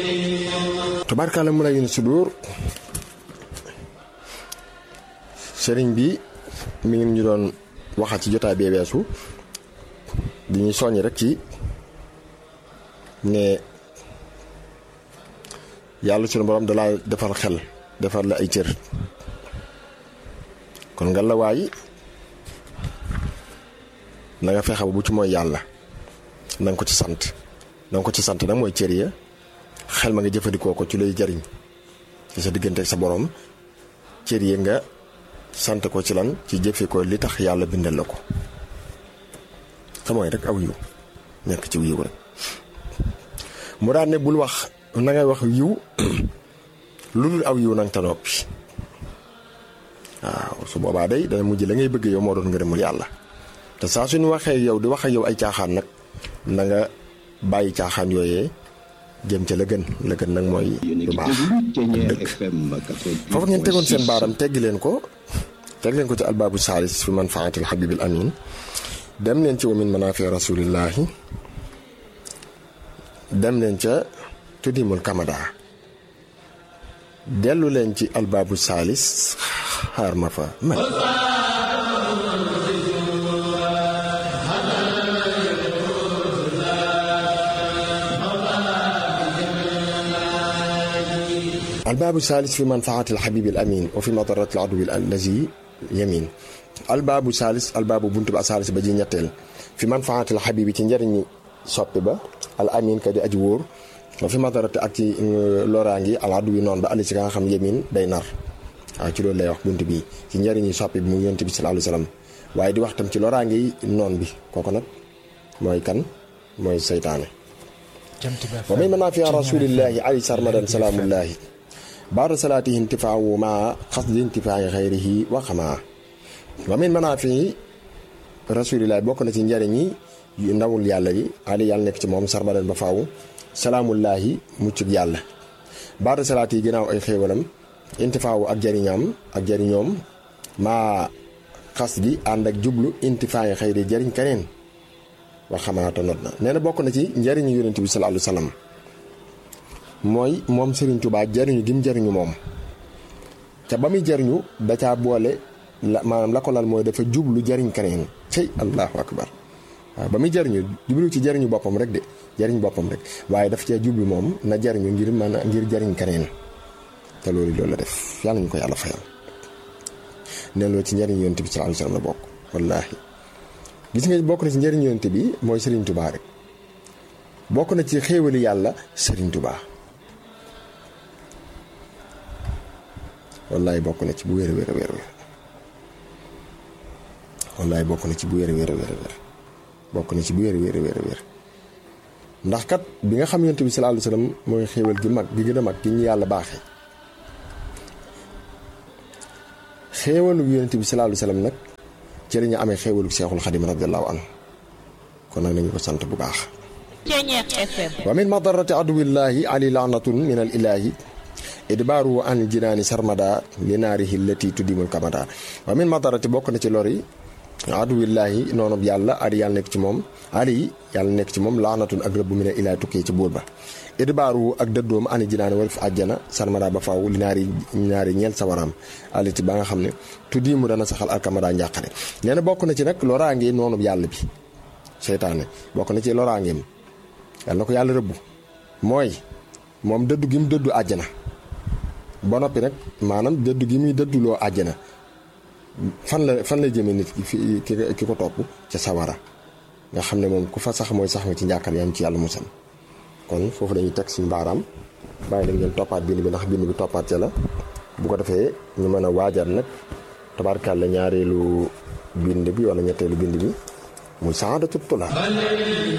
tubaarkàlla mu lay sudur sëriñ bi mi ngi ñu doon waxaat ci jotaay bee weesu di ñuy soññ rek ci ne yàlla sunu borom dalaa defal xel defal la ay cër kon nga la waay na nga fexe ba bu ci mooy yàlla na nga ko ci sant na nga ko ci sant nag mooy cër ya xel ma nga jëfandikoo ko ci lay jariñ ci sa diggante ak sa borom cër yi nga sant ko ci lan ci jëfe ko li tax yàlla bindal la ko te mooy rek aw yiw nekk ci yiw rek mu daan ne bul wax na ngay wax yiw lu dul aw yiw nag te noppi waaw su boobaa day dana mujj la ngay bëgg yow moo doon ngërëmul yàlla te saa suñu waxee yow di wax ak yow ay caaxaan nag na nga bàyyi caaxaan yooyee jëm ca la gën la gën nag mooy lu baax dëkk foofu ngeen tegoon seen baaram teggi leen ko teg leen ko ci albaabu saalis fi manfaatil habibil amin dem leen ci wa min manaafi rasulillahi dem leen ca tuddimul kamada dellu leen ci albaabu saalis xaar ma fa man albaabu saalis fi manfaati alxabibi al amin wa fi madarati al aduwi allazi yamin albaabu saalis albaabu buntu bi asaalis ba ji ñetteel fi manfaati alxabibi ci njëriñu soppi ba al amin ka di aji wóor wa fi madarati ak ci loraangi al aduwi noonu ba ali ci ka nga xam yamin day nar waaw ci loolu lay wax bunt bi ci njëriñu soppi bi mu yonent bi sallallahu alayhi wasallam waaye di wax tam ci loraangi noon bi kooku nag mooy kan mooy seytaane wa min manaafi rasulillahi ali sarmadan salaamullahi baada salaatihi intifaawu maa xasdi intifaayi xayrihi wa xamaa wa min manaafi rasulillahi bokk na ci njariñi yu ndawul yàlla yi ali yàlla nekk ci moom sarmadan ba faaw salaamullahi muccug yàlla baada salaati yi ginnaaw ay xéewalam intifaawu ak jariñaam ak jariñoom maa xas gi ànd ak jublu intifaayi xayri jariñ keneen wax xamaata not na nee na bokk na ci njariñu yonent bi sallallahu alayhi wasallam mooy moom Serigne Touba jariñu gi mu jariñu moom te ba muy jariñu da caa boole la maanaam la ko lal mooy dafa jublu jariñ keneen cey allahu akbar waaw ba muy jariñu jublu ci jariñu boppam rek de jariñ boppam rek waaye daf cee jublu moom na jariñu ngir mën a ngir jariñ keneen te loolu loolu la def yàlla ñu ko yàlla fayal nee loolu ci njariñu yonent bi sallallahu alayhi wasallam la bokk wallaahi gis nga bokk na ci njëriñ yonent bi mooy Serigne Touba rek bokk na ci xéewali yàlla Serigne Touba wallaay bokk na ci bu wér a wér a wér wallaay bokk na ci bu wér a wér a wér bokk na ci bu wér a wér a wér a wér ndax kat bi nga xam yonent bi sallallahu alayhi wasallam mooy xéewal gi mag gi gën a mag gi ñu yàlla baaxee xéewalu yonent bi sallallahu alayhi wasallam nag ci la ñu amee xéewalu seexul xadim radiallahu anhu kon nag nañu ko sant bu baax wa min madarati aduwillahi ali laanatun min al ilahi idbaaru an jinaani sarmada li naarihi lati tuddimul kamada wa min madarati bokk na ci lori aduwillahi noonub yàlla ali yàlla nekk ci moom ali yàlla nekk ci moom laanatun ak rëbb min al ilahi tukkee ci buur ba idbaaru ak dëddoom ani jinaani wala fi àjjana sarmada ba faaw li naari ñaari ñeel sawaraam aliti ba nga xam ne tuddi mu dana saxal alkamada njàqare nee na bokk na ci nag loraange noonu yàlla bi seytaane bokk na ci loraangeem yàlla na ko yàlla rëbbu mooy moom dëddu gi mu dëddu àjjana ba noppi nag maanaam dëddu gi muy dëdduloo àjjana fan la fan lay jëmee nit ki ki ko topp ca sawara nga xam ne moom ku fa sax mooy sax nga ci njàqare yam ci yàlla musal kon foofu dañuy teg suñu baaraam bàyyi leen ngeen toppaat bind bi ndax bind bi toppaat ca la bu ko defee ñu mën a waajal nag tabaarkàlla ñaareelu bind bi wala ñetteelu bind bi muy saadatu tula